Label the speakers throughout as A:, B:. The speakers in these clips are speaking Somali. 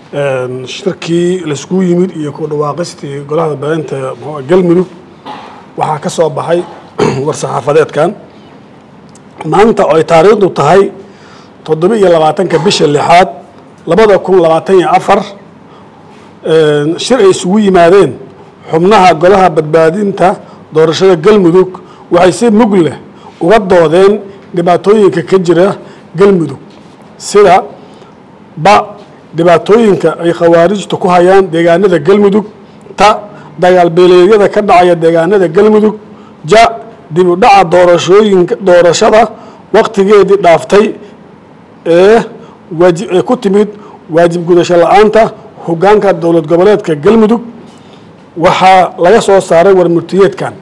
A: shirkii laiskugu yimid iyo ku dhawaaqistii golaha baahinta mxua galmudug waxaa ka soo baxay war-saxaafadeedkan maanta oo ay taariikhdu tahay toddoba iyo labaatanka bisha lixaad labada kun labaatan iyo afar shir ay isugu yimaadeen xubnaha golaha badbaadinta doorashada galmudug waxay si mug leh uga doodeen dhibaatooyinka ka jira galmudug sida ba dhibaatooyinka ay khawaarijtu ku hayaan deegaanada galmudug ta dagaal beeleedyada ka dhacaya deegaanada galmudug ja dib u dhaca doorashooyinka doorashada waqtigeedii dhaaftay ee waaji ee ku timid waajib gudasho la-aanta hoggaanka dowlad goboleedka galmudug waxaa laga soo saaray warmurtiyeedkan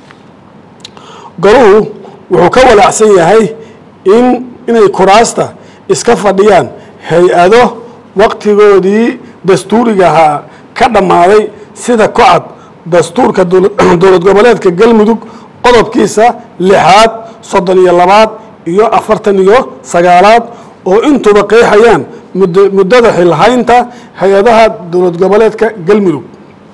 A: goluhu wuxuu ka walaacsan yahay in inay kuraasta iska fadhiyaan hay-ado waqtigoodii dastuurigahaa ka dhammaaday sida kocad dastuurka dowlad goboleedka galmudug qodobkiisa lixaad soddon iyo labaad iyo afartan iyo sagaalaad oo intuba qeexayaan muddada xilhaynta hay-adaha dowlad goboleedka galmudug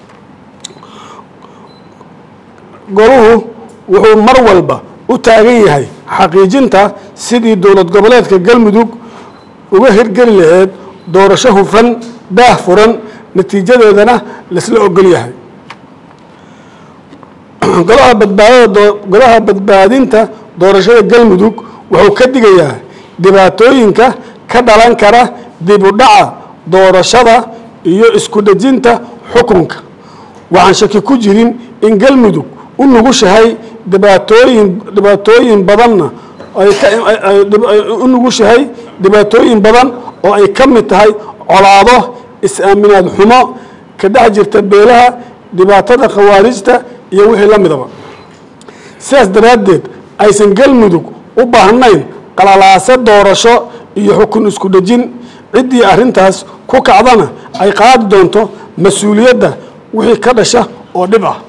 A: goluhu wuxuu mar walba u taagan yahay xaqiijinta sidii dowlad goboleedka galmudug uga hirgeli laheyd doorasho hufan daah furan natiijadeedana laisla ogol yahay golaha badbaadada golaha badbaadinta doorashada galmudug wuxuu ka digayaa dhibaatooyinka ka dhalan kara dib u dhaca doorashada iyo isku dhejinta xukunka waxaan shaki ku jirin in galmudug u nugushahay dhibaatooyin dhibaatooyin badanna ay u nugushahay dhibaatooyin badan oo ay ka mid tahay colaado is-aaminaad xumo ka dhex jirta beelaha dhibaatada khawaarijta iyo wixii la midaba sidaas daraaddeed aysan galmudug u baahnayn qalalaase doorasho iyo xukun isku dhejin ciddii arrintaas ku kacdana ay qaadi doonto mas-uuliyadda wixii ka dhasha oo dhib ah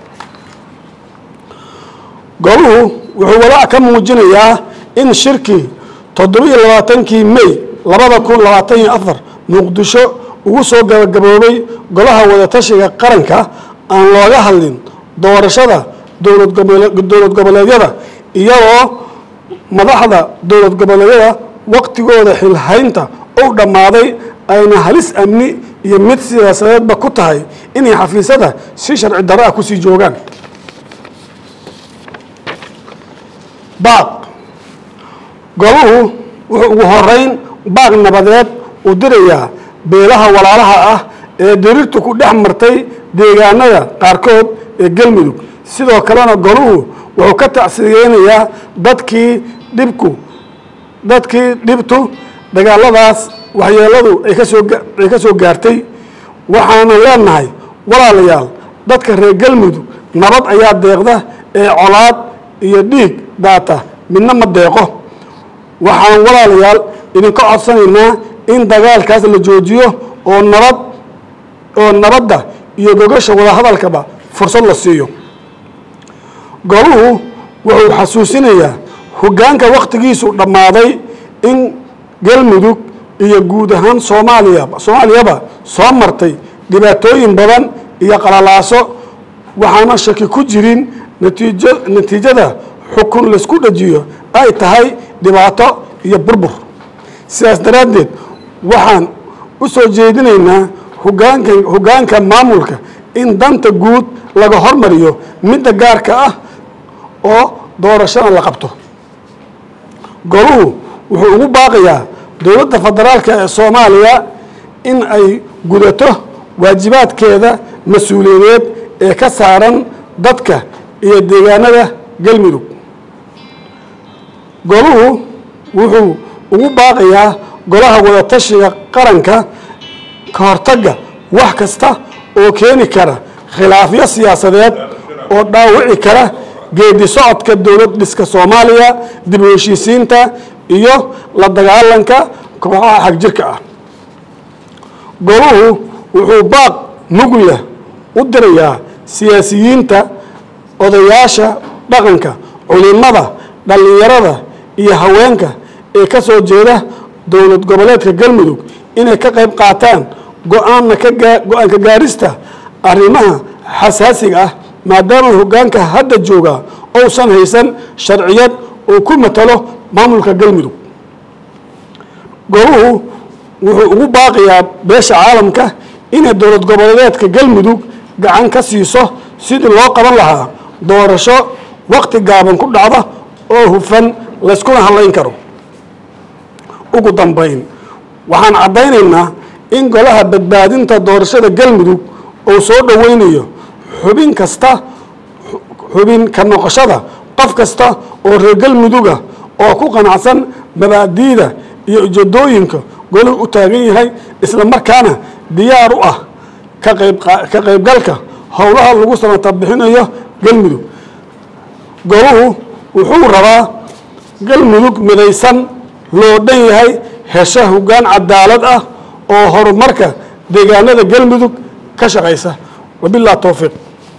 A: goluhu wuxuu walaac ka muujinayaa in shirkii toddoba-iyo labaatankii may labada kun labaatan iyo afar muqdisho ugu soo gabagaboobay golaha wadatashiga qaranka aan looga hadlin doorashada dowlad dowlad goboleedyada iyadoo madaxda dowlad goboleedyada waqtigooda xilhaynta ou dhammaaday ayna halis amni iyo mid siyaasadeedba ku tahay inay xafiisyada si sharci darro ah kusii joogaan baaq goluhu wuxuu ugu horeyn baaq nabadeed uu dirayaa beelaha walaalaha ah ee diriirtu ku dhex martay deegaanada qaarkood ee galmudug sidoo kalena goluhu wuxuu ka tacsiyeynayaa dadkii dhibku dadkii dhibtu dagaaladaas waxyeeladu ay kasoo ay ka soo gaartay waxaana leenahay walaalayaal dadka reer galmudug nabad ayaa deeqda ee colaad iyo dhiig daata midna ma deeqo waxaan walaalayaal idinka codsanaynaa in dagaalkaas la joojiyo oo nabad oo nabadda iyo gogasha wadahadalkaba fursad la siiyo goluhu wuxuu xasuusinayaa hoggaanka wakhtigiisu dhammaaday in galmudug iyo guud ahaan soomaaliya soomaaliyaba soo martay dhibaatooyin badan iyo qalalaaso waxaana shaki ku jirin natiijo natiijada xukun laisku dhajiyo ay tahay dhibaato iyo burbur sidaas daraaddeed waxaan u soo jeedinaynaa hogaanka hoggaanka maamulka in danta guud laga hormariyo midda gaarka ah oo doorashada la qabto goluhu wuxuu ugu baaqayaa dowladda federaalka ee soomaaliya in ay gudato waajibaadkeeda mas-uuliyadeed ee ka saaran dadka iyo deegaanada galmudug goluhu wuxuu ugu baaqayaa golaha wadatashiga qaranka ka hortagga wax kasta oo keeni kara khilaafyo siyaasadeed oo dhaawici kara geedi socodka dowlad dhiska soomaaliya dib u heshiisiinta iyo la dagaalanka kooxaha xagjirka ah goluhu wuxuu baaq mug leh u dirayaa siyaasiyiinta odayaasha dhaqanka culimada dhallinyarada iyo haweenka ee ka soo jeeda dowlad goboleedka galmudug inay ka qayb qaataan go-aanna ka gaa go-aan ka gaarista arrimaha xasaasiga ah maadaama hoggaanka hadda jooga ousan haysan sharciyad uu ku matalo maamulka galmudug goluhu wuxuu ugu baaqayaa beesha caalamka inay dowlad goboleedeedka galmudug gacan ka siiso sidii loo qaban lahaa doorasho waqti gaaban ku dhacda oo hufan layskuna hadlayn karo ugu dambayn waxaan caddaynaynaa in golaha badbaadinta doorashada galmudug uu soo dhoweynayo xubin kasta xubin ka noqoshada qof kasta oo reer galmuduga oo ku qanacsan mabaadi'da iyo ujeedooyinka goluhu u taagan yahay isla markaana diyaar u ah ka qayb ka qaybgalka howlaha lagu samata bixinayo galmudug goluhu wuxuu rabaa galmudug midaysan loo dhan yahay hesha hoggaan cadaalad ah oo horumarka deegaanada galmudug ka shaqaysa wabilah towfiiq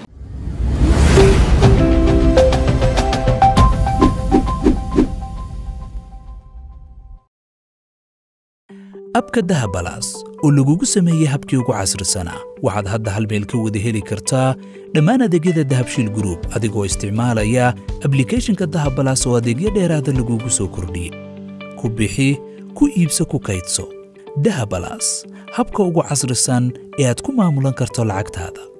B: abka dahabalaas oo lagugu sameeyey habkii ugu casrisanaa waxaad hadda hal meel ka wada heli kartaa dhammaan adeegyada dahabshiil gruub adigoo isticmaalaya ablikhethonka dahabalaas oo adeegyo dheeraada lagugu soo kordhiyey ku bixi ku iibso ku kaydso dahabalaas habka ugu casrisan ee aad ku maamulan karto lacagtaada